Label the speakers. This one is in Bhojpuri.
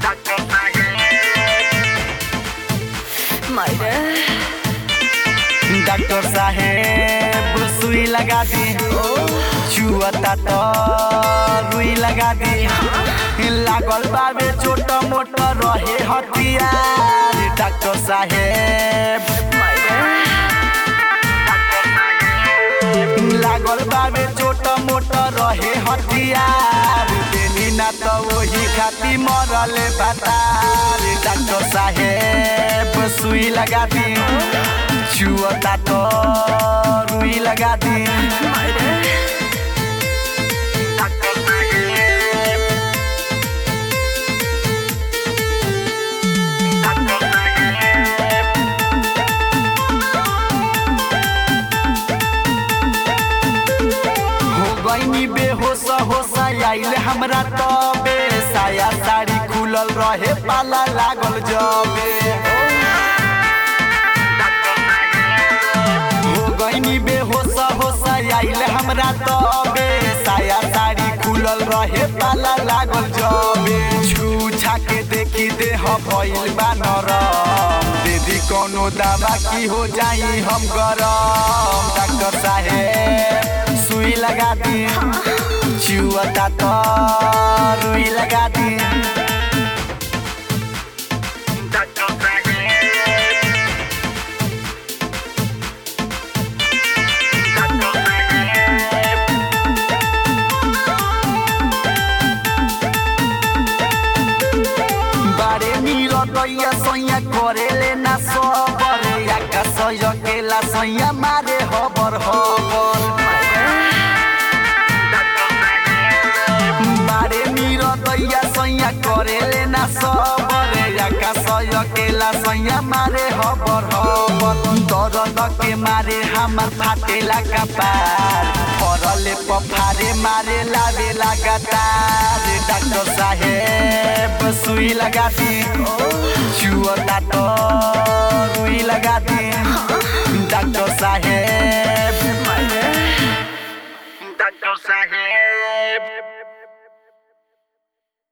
Speaker 1: मायरे
Speaker 2: डॉक्टर साहेब सुई लगा दी छुअता तो रुई लगा दी लागल बाबे छोट मोट रहे हथियार डॉक्टर साहेब लागल बाबे छोट मोट रहे हथियार देनी ना तो वही खाती मरल बतार डॉक्टर साहेब सुई लगा दी छुअता तो रुई लगा दी डॉक्टर साहेब डॉक्टर साहेब हो गईनी बेहोश होश आइल हमरा तबे साया साड़ी खुलल रहे पाला लागल जबे हो गईनी बेहोश होश आइल हमरा तबे साया साड़ी खुलल रहे पाला लागल जबे छू छाके देखी देह भइल बा नरम दीदी कोनो दवा की हो जाई हम गरम डॉक्टर साहेब सुई लगा दी चुअता तो रुई लगा दी डॉक्टर साहेब डॉक्टर साहेब बारे नील दैया सैया करेले ना सबर याका सय केला सैया मारे हबर हबर बारे नील दैया सैया करेले ना सबर याका सय केला सैया मारे हबर हबर दर्द के मारे हमर फाटेला कपार परले पफारे मारे लावे लगातार डॉक्टर साहेब सुई लगा दी छुअता तो रुई लगा दी